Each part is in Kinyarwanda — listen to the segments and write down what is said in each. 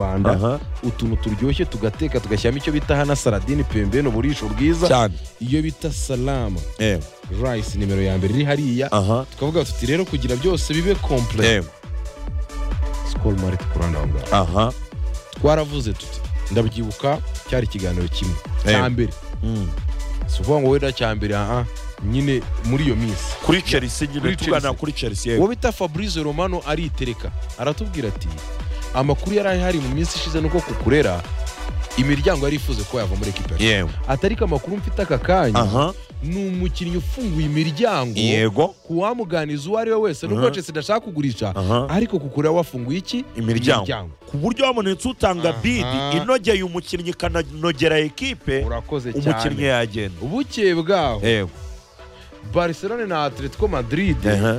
rwanda Aha. utuntu turyoshye tugateka tugashyiramo icyo bita hana saladini pembeni uburisho bwiza cyane iyo bita salama ewe rice nimero ya mbere iri hariya aha tukavuga tuti rero kugira byose bibe kompure ewe sikoro marite ku ruhande aho ngaho aha twaravuze tuti ndabyibuka cyari ikiganiro kimwe Eh. cya mbere Mm. si ukuvuga ngo wenda cya mbere aha nyine muri iyo minsi kuri chelsea nyine Kuri tugana Chelsea. kuri chelsea yewe uwo bita fabrice romano aritereka aratubwira ati amakuru yari ahari mu minsi ishize nuko kukurera imiryango yari ifuze ko yava muri ekipa yacu." yewe atari ko amakuru mfite aka kanya aha ni umukinnyi ufunguye imiryango yego ku wamuganiza uwo ari we wese nubwo Aha. chelsea idashaka kugurisha aha ariko kukurera wafunguye iki imiryango ku buryo wabonetse utanga Aha. bidi inogeye umukinnyi ikananogera ekipe urakoze umukinnyi cyane yagenda ubukeye bwaho yewe barcelone na atletico madrid aha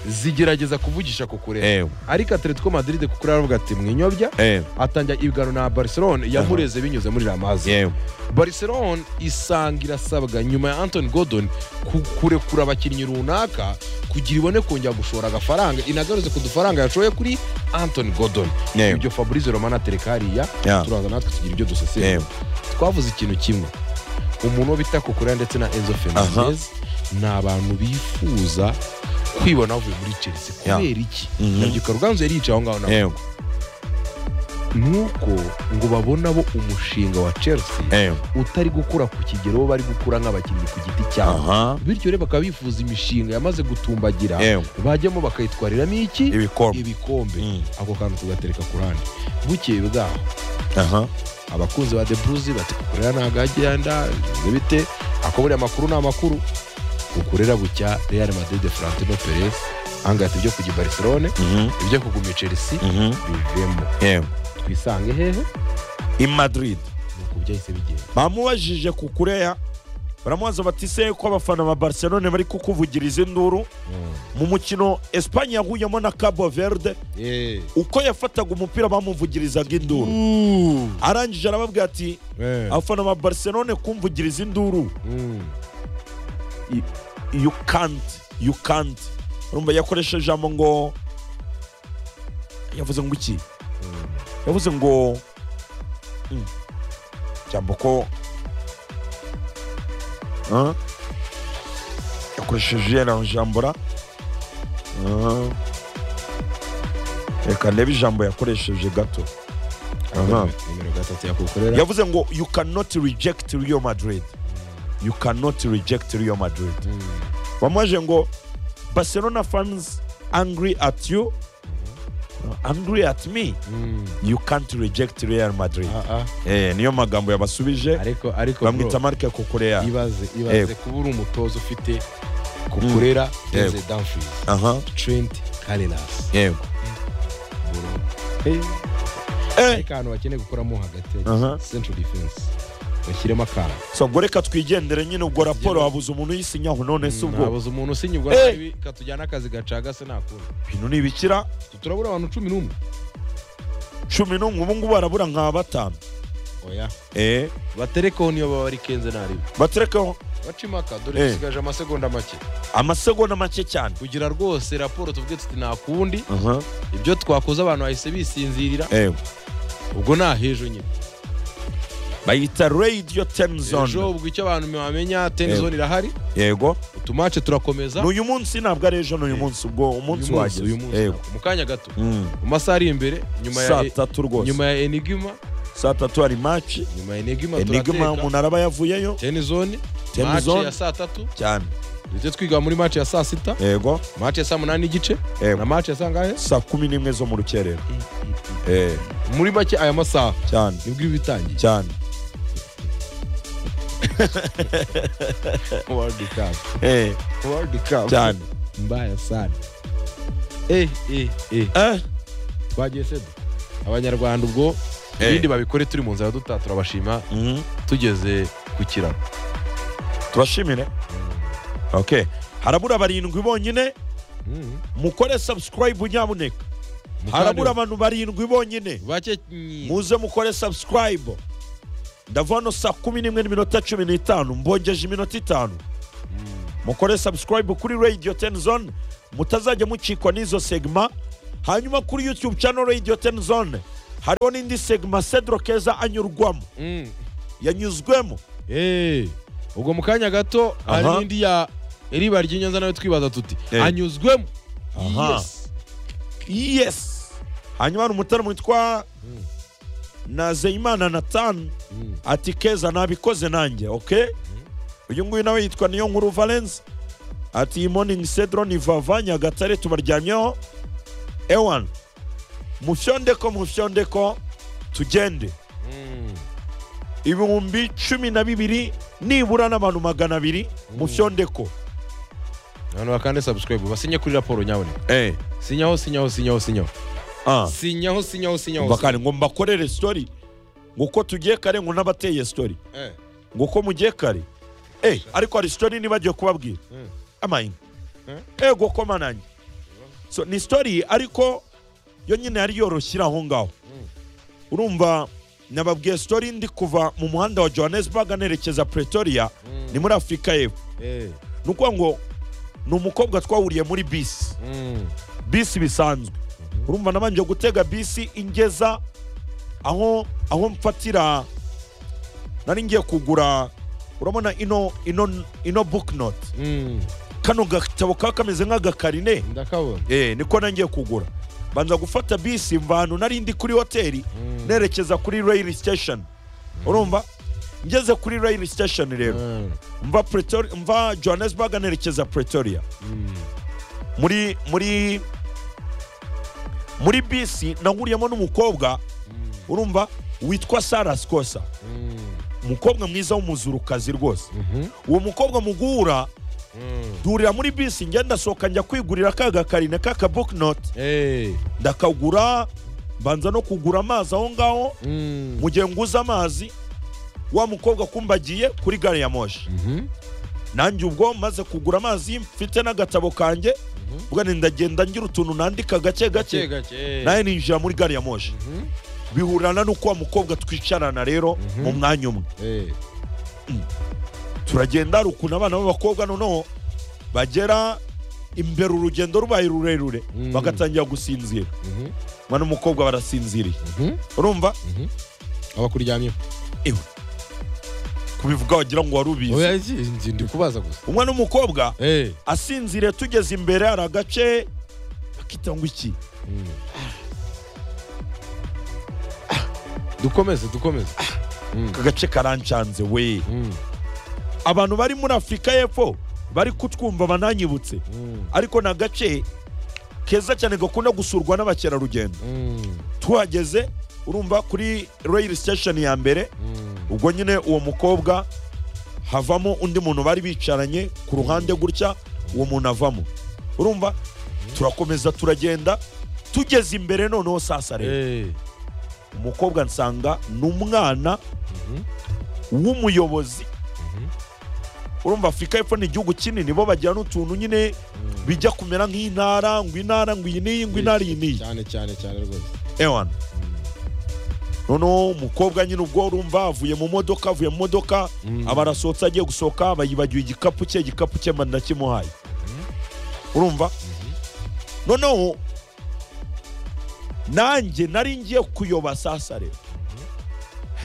zigerageza kuvugisha kukurera yewe ariko atletico madrid kukurera aravuga ati mwinyobya yewe atangira ibiganiro na barcelone yamureze binyuze muri ramazi yewe barcelone isanga irasabwa nyuma ya antony gordon ku- kurekura abakinnyi runaka kugira ibone kongera gushora agafaranga inagaruze ku dufaranga yashoye kuri antony gordon yewe ibyo fabrice romana atereka hariya Yeah. turaza natwe tugira ibyo dusesera yewe twavuze ikintu kimwe umuntu wo bita kokorea ndetse na enzo fernandez ni abantu bifuza kwibona bavuye muri chelsea Yeah. kubera iki Mhm. nabyibuka ruganzu yari yicaye aho ngaho nawe yewe nuko ngo babona bo umushinga wa chelsea yewe utari gukura ku kigero bo bari gukura nk'abakinnyi ku giti cyabo aha bityo rero bakaba bifuza imishinga yamaze gutumbagira yewe bajyamo bakayitwariramo iki ibikombe ibikombe Mm. ako kantu tugatereka ku ruhande bukeye bwaho aha abakunzi ba deburuzi bati kukurera ntabwo agenda bimeze bite ako buriya amakuru ni amakuru kukurera bucya real madrid florentino perez ahangahita ibyo kujya i barcelone Mhm, ibyo kuguma i chelsea mhm. bivemo yewe twisange hehe i madrid nuko byahise bigenda bamubajije ku kureya baramubaza bati se ko abafana ba barcelone bari kukuvugiriza induru mu mukino espanye yahuyemo na cabo verde Eh. uko yafataga umupira bamuvugirizaga induru arangije arababwira ati Eh. abafana ba barcelone kumvugiriza induru Mm. you can't you can't urumva yakoresheje ijambo ngo yavuze ngo iki Mm. yavuze ngo Mm. ijambo ko Huh? yakoresheje yariya jambo ra Huh. reka ndebe ijambo yakoresheje gato Aha. nimero gatatu yakukorera yavuze ngo you cannot reject real madrid you cannot reject real madrid Mm. bamwaje ngo barcelona fans angry at you angry at me Mm. you can't reject real madrid Ah, ah. eh, niyo magambo yabasubije ariko ariko bamwita bro, marike kokoreya ibaze ibaze Yego. kuba uri umutoza ufite kukurera Denzel Dumfries aha Trent Carreras yego bro Eh, ariko ahantu bakeneye gukoramo hagati Aha. central defense bashyiremo akantu so ngo reka twigendere nyine ubwo raporo wabuze umuntu yisinyaho none se ubwo nabuze umuntu usinya ubwo Eh. nabi katujyana akazi gacagase nakundi bintu nibikira turabura abantu cumi n'umwe cumi n'umwe ubu ngubu barabura nka batanu oya eh, baterekeho niyo baba ari kenze nariwe baterekaho baca imaka dore Eh. dusigaje amasegonda make amasegonda make cyane kugira rwose raporo tuvuge tuti nakundi aha ibyo twakoze abantu bahise bisinzirira eh, ubwo ni ahejo nyine bayita radio ten ejo zone ubwo icyo abantu bamenya Eh. tenizone irahari yego utumace turakomeza n'uyu munsi ntabwo ari ejo n'uyu Eh. munsi ubwo umunsi Uyu munsi, uyu wageze munsi yego ntabwo. mu kanya gato Mm. mu masaha ari imbere nyuma ya saa tatu rwose nyuma ya enigima saa tatu hari maci nyuma ya enigima enigma turateka umuntu araba yavuyeyo tenizone Ten mace zone. ya saa tatu cyane duhite twiga muri mace ya saa sita yego mace ya saa munani n'igice yego na mace ya saa ngahe saa kumi n'imwe zo mu rukerera Eh, muri make aya masaha cyane nibwo iba itangiye cyane world cup Eh, world cup cyane mbaya sana eh eh eh Eh, twagiye sedo abanyarwanda ubwo Eh. ibindi babikore turi mu nzira dutaha turabashima mhm. tugeze ku kiraro tubashimire ok harabura barindwi bonyine Mm. mukore subscribe nyabuneka harabura abantu barindwi bonyine bake mm, muze mukore subscribe ndavuga hano saa kumi n'imwe n'iminota cumi n'itanu mbongeje iminota itanu mukore subscribe kuri radio 10 zone mutazajya mucikwa n'izo segma hanyuma kuri youtube channel radio 10 zone hariho n'indi segma cedro keza anyurwamo Mm. yanyuzwemo Eh, ubwo mu kanya gato hari Aha. n'indi ya iriba ry'inyanza nawe twibaza tuti Eh. anyuzwemo Aha. Yes. yes hanyuma hari umutaramo witwa Mm. nazeyimana nathan Mm. ati keza nabikoze nanjye ok uyu nguyu nawe yitwa niyo nkuru valence ati iyi morning cedro ni vava nyagatare tubaryamyeho ewan mufyondeko mufyondeko tugende Mm. ibihumbi cumi na bibiri nibura n'abantu magana abiri mufyondeko abantu bakande subscribe basinye kuri raporo nyaboneka sinyaho sinyaho sinyaho sinyaho Ah. sinyaho sinyaho sinyaho bakari ngo mbakorere story ngo uko tugiye kare ngo n'abateye story Eh. ngo uko mugiye kare eh ariko hari story nibagiwe kubabwira Mm. amaini Eh? ego ko mananye so ni story ariko yo nyine yari yoroshyira aho ngaho urumva nababwiye story ndi kuva mu muhanda wa johannesburg anerekeza pretoria Mm. ni muri afurika y'epfo Eh. ni ukuvuga ngo ni umukobwa twahuriye muri bisi Mm. bisi bisanzwe urumva nabanje gutega bisi ingeza aho aho mfatira nari ngiye kugura urabona ino ino ino booknote Mm. kano gatabo kaba kameze nk'agakarine ndakabona eh, niko nangiye kugura banza gufata bisi mva ahantu nari ndi kuri hoteli Mm. nerekeza kuri rail station urumva ngeze kuri rail station rero Mm. mva pretoria mva johannesburg nerekeza pretoria Mm. muri muri muri bisi nahuriyemo n'umukobwa Mm. urumva witwa sara sikosa Mm. umukobwa mwiza w'umuzurukazi rwose Mhm. uwo mukobwa mu guhura Mm. duhurira muri bisi njya ndasohoka njya kwigurira ka gakarine k'aka booknote Eh. ndakagura mbanza no kugura amazi aho ngaho Mm. mu gihe nguze amazi wa mukobwa kumbagiye kuri gare ya moshi Mhm. nanjye ubwo maze kugura amazi mfite n'agatabo kanjye Mhm. ubwo ni ndagenda ngira utuntu nandika gake gake Gake gake. Eh. nawe ninjira muri gari ya moshi Mhm. bihurana n'uko wa mukobwa twicarana rero Mhm. mu mwanya umwe Eh. turagenda hari ukuntu abana b'abakobwa noneho bagera imbere urugendo rubaye rurerure Mm. bagatangira gusinzira Mhm. mwana n'umukobwa barasinziriye Mhm. urumva abakuryamyeho kubivuga wagira ngo wari ubizi oya iki nzi ndi kubaza gusa umwana n'umukobwa eh asinziriye tugeze imbere hari agace akita ngo iki Mm. dukomeze dukomeze Mm. aka gace karancanze we Mm. abantu bari muri afurika y'epfo bari kutwumva bananyibutse Mm. ariko ni agace keza cyane gakunda gusurwa n'abakerarugendo Mm. tuhageze urumva kuri royal station ya mbere Mm. ubwo nyine uwo mukobwa havamo undi muntu bari bicaranye ku ruhande gutya uwo muntu avamo urumva turakomeza turagenda tugeze imbere noneho sasa rero eh umukobwa nsanga ni umwana Mhm. w'umuyobozi Mhm. urumva afurika y'epfo ni igihugu kinini bo bagira n'utuntu nyine bijya kumera nk'intara ngo intara ngo iyi n'iyi ngo intara iyi n'iyi cyane cyane cyane rwose ewana noneho umukobwa nyine ubwo urumva avuye mu modoka avuye mu modoka Mm. aba arasohotse agiye gusohoka bayibagiwe igikapu cye igikapu cye mba kimuhaye urumva noneho nanjye nari ngiye kuyoba sasa rero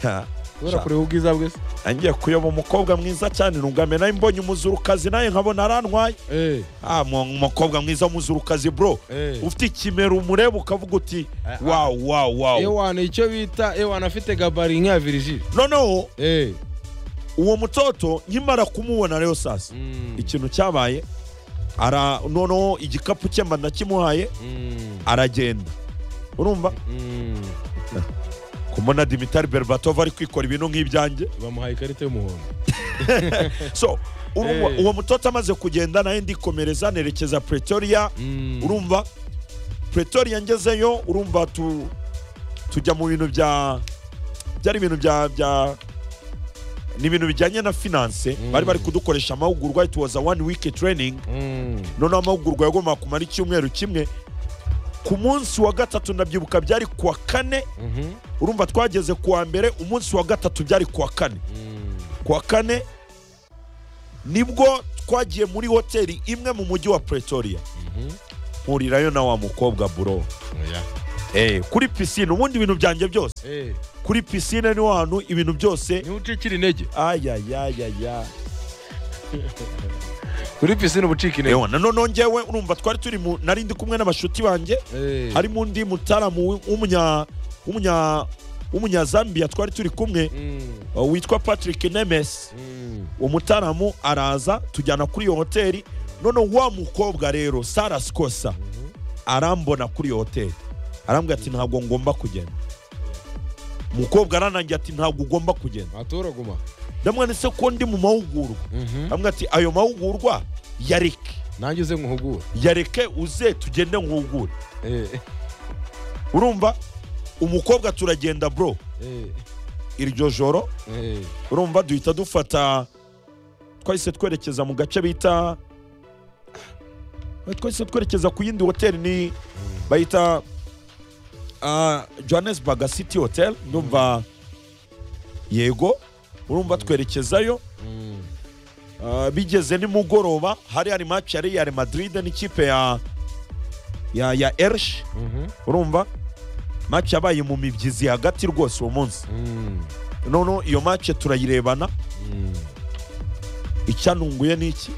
Ha, kubera sha. kureba ubwiza bwe se nangiye kuyoba umukobwa mwiza cyane ntungamye nawe mbonye umuzurukazi nawe nkabona arantwaye eh ah mu- umukobwa mwiza w'umuzurukazi bro eh ufite ikimero umureba ukavuga uti Ah, ah. wawu wawu wawu ewana icyo bita ewana afite gabari nka virigile noneho eh uwo mutoto nkimara kumubona rero sasa Mm. ikintu cyabaye ara noneho igikapu cye mba ndakimuhaye Mm. aragenda urumva Mm. kumona dimitari berbatov ari kwikora ibintu nk'ibyanjye bamuhaye ikarita y'umuhondo so urumva Eh. uwo mutoto amaze kugenda nawe ndikomereza nerekeza pretoria Mm. urumva pretoria ngezeyo urumva tu tujya mu bintu bya byari ibintu bya bya ni ibintu bijyanye na finance Mm. bari bari kudukoresha amahugurwa it was a one week training Mm. noneho amahugurwa yagombaga kumara icyumweru kimwe ku munsi wa gatatu ndabyibuka byari kuwa kane Mhm. urumva twageze kuwa mbere umunsi wa gatatu byari kuwa kane Mm. kuwa kane nibwo twagiye muri hoteli imwe mu mujyi wa pretoria Mhm. mpurirayo na wa mukobwa buro Oya. Eh, kuri pisine ubundi ibintu byanjye byose Eh, kuri pisine niho hantu ibintu byose niho ucikira intege ayayayaya kuri pisine uba ucika intege ewa nanone ngewe urumva twari turi mu nari ndi kumwe n'abashuti banjye Eh, harimo undi mutaramu w'umunya w'umunya w'umunyazambiya twari turi kumwe mm, uh, witwa patrick nemes mm, umutaramu araza tujyana kuri iyo hoteli none wa mukobwa rero sara sikosa arambona kuri iyo hoteli arambwira ati ntabwo ngomba kugenda umukobwa aranangiye ati ntabwo ugomba kugenda atoraguma ndamwanditse ko ndi mu mahugurwa Mhm. amwe ati ayo mahugurwa yareke nanjye uze nkuhugure yareke uze tugende nkuhugure Eh, urumva umukobwa turagenda bro eh, iryo joro eh, urumva duhita dufata twahise twerekeza mu gace bita twahise twerekeza ku yindi hoteli ni bayita ah, johannesburg city hotel ndumva yego urumva twerekezayo mm, Ah, bigeze nimugoroba hari hari match ya Real Madrid n'ikipe ya ya ya Elche mhm, urumva match yabaye mu mibyizi hagati rwose uwo munsi mm, none iyo match turayirebana mm. icyanunguye ni iki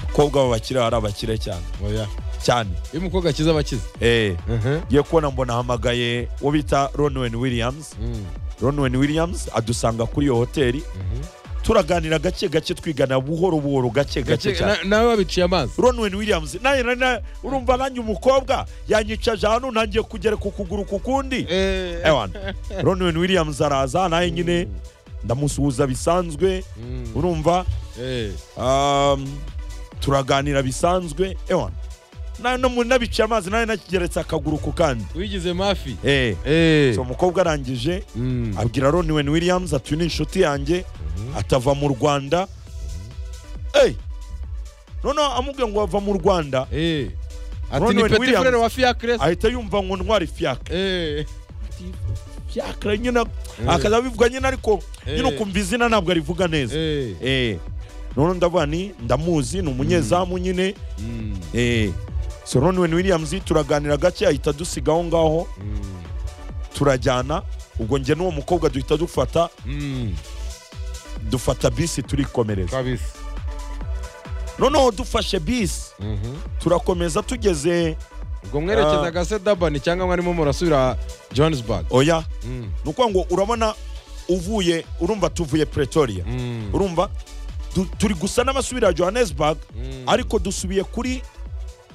abakobwa b'abakire ari abakire cyane oya cyane iyo umukobwa akiza aba akize eh Mhm, ngiye kubona mbona ahamagaye uwo bita Ronwen Williams mm, Ronwen Williams adusanga kuri iyo hoteli mhm. turaganira gake gake twigana buhoro buhoro gake gake Gake- cyane na- nawe wabiciye amazi Ronwen Williams naye na- urumva nanjye umukobwa yanyicaje ahantu ntangiye kugera ku kuguru ku kundi Eh, ewana Ronwen Williams araza naye nyine ndamusuhuza bisanzwe mm, urumva eh, um, turaganira bisanzwe ewana nawe no mu- nabiciye amazi nawe nakigeretse akaguru ku kandi wigize mafi Eh, Eh, so umukobwa arangije mm, abwira Ronwen Williams ati uyu ni inshuti yanjye atava mu Rwanda Hey! noneho amubwiye ngo ava mu Rwanda eh. ati Ronwen ni petit Williams. frere wa fiacres ahita yumva ngo ntware fiyaka Eh, fiyaka nyine akaza abivuga nyine ariko nyine Eh. ukumva izina ntabwo arivuga neza eh, Eh. noneho ndavuga ni ndamuzi ni umunyezamu nyine mm, Eh. so Ronwen Williams turaganira gake ahita dusiga aho ngaho mm, turajyana ubwo njye n'uwo mukobwa duhita dufata mm, dufata bisi turikomereza kabisa noneho dufashe bisi Mhm. turakomeza tugeze ubwo mwerekezaga se dabani cyangwa mwarimo murasubira johannesburg oya Mm, ni ukuvuga ngo urabona uvuye urumva tuvuye pretoria mm, urumva tu- turi gusa n'abasubira johannesburg mm. ariko dusubiye kuri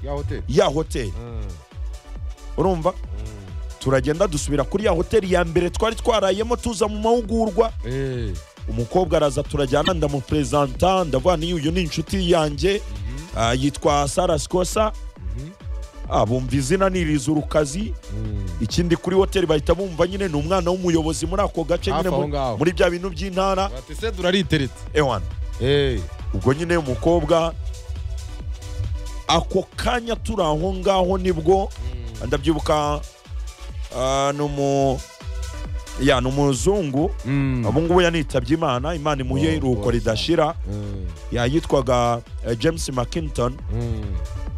ya hoteli ya hoteli Mm, urumva mm. turagenda dusubira kuri ya hoteli ya mbere twari twarayemo tuza mu mahugurwa Eh, umukobwa araza turajyana ndamuperezanta ndavuga ni uyu ni inshuti yanjye mhm, ah, yitwa sara sikosa mhm, ah, bumva izina ni rizurukazi mm. ikindi kuri hoteli bahita bumva nyine ni umwana w'umuyobozi muri ako gace Hafi nyine aho muri- ngaho. muri bya bintu by'intara bati se durariteretse ewana Eh, ubwo nyine umukobwa ako kanya turi aho ngaho nibwo mm, ndabyibuka ah, ni umu ya ni umuzungu mm. ubu ngubu yanitabye imana imana imuhe Oh, iruhuko boy. ridashira Mm, Ya, yitwaga eh, james mcinton mm,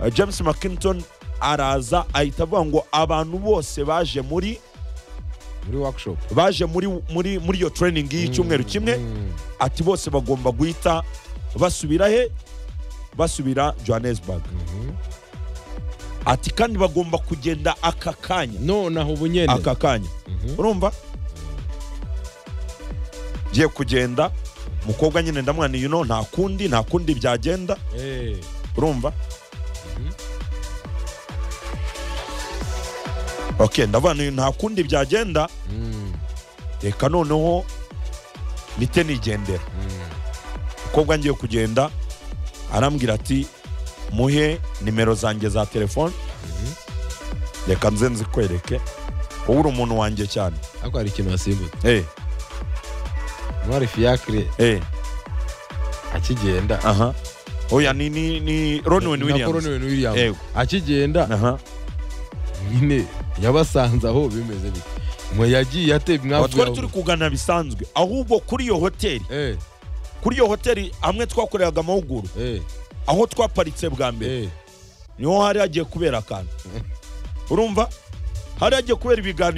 Eh, james mcinton araza ahita avuga ngo abantu bose baje muri muri workshop baje muri muri muri iyo training y'icyumweru kimwe Mm, ati bose bagomba guhita basubira he basubira johannesburg mhm. ati kandi bagomba kugenda aka kanya nonaho ubu nyene aka kanya Mhm. urumva ngiye kugenda umukobwa nyine ndamwaniye uno nta kundi nta kundi byagenda Eh, urumva ok ndavaniye nta kundi byagenda mm, reka noneho mite nigendera mm, umukobwa ngiye kugenda arambwira ati muhe nimero zanjye za telefone mhm. reka nze nzikwereke wowe uri umuntu wanjye cyane ariko hari ikintu wasimbutse eh ntwari fiacre eh akigenda aha oya ni ni ni Ronwen Na Williams Ronwen Williams. Yego. akigenda aha nyine yabasanze aho bimeze bite mwe yagiye ate Aba mwavuye twari aho turi kuganira bisanzwe ahubwo kuri iyo hoteli Eh, kuri iyo hoteli hamwe twakoreraga amahugurwa eh, aho twaparitse bwa mbere eh. niho hari hagiye kubera akantu urumva hariya hagiye kubera ibiganiro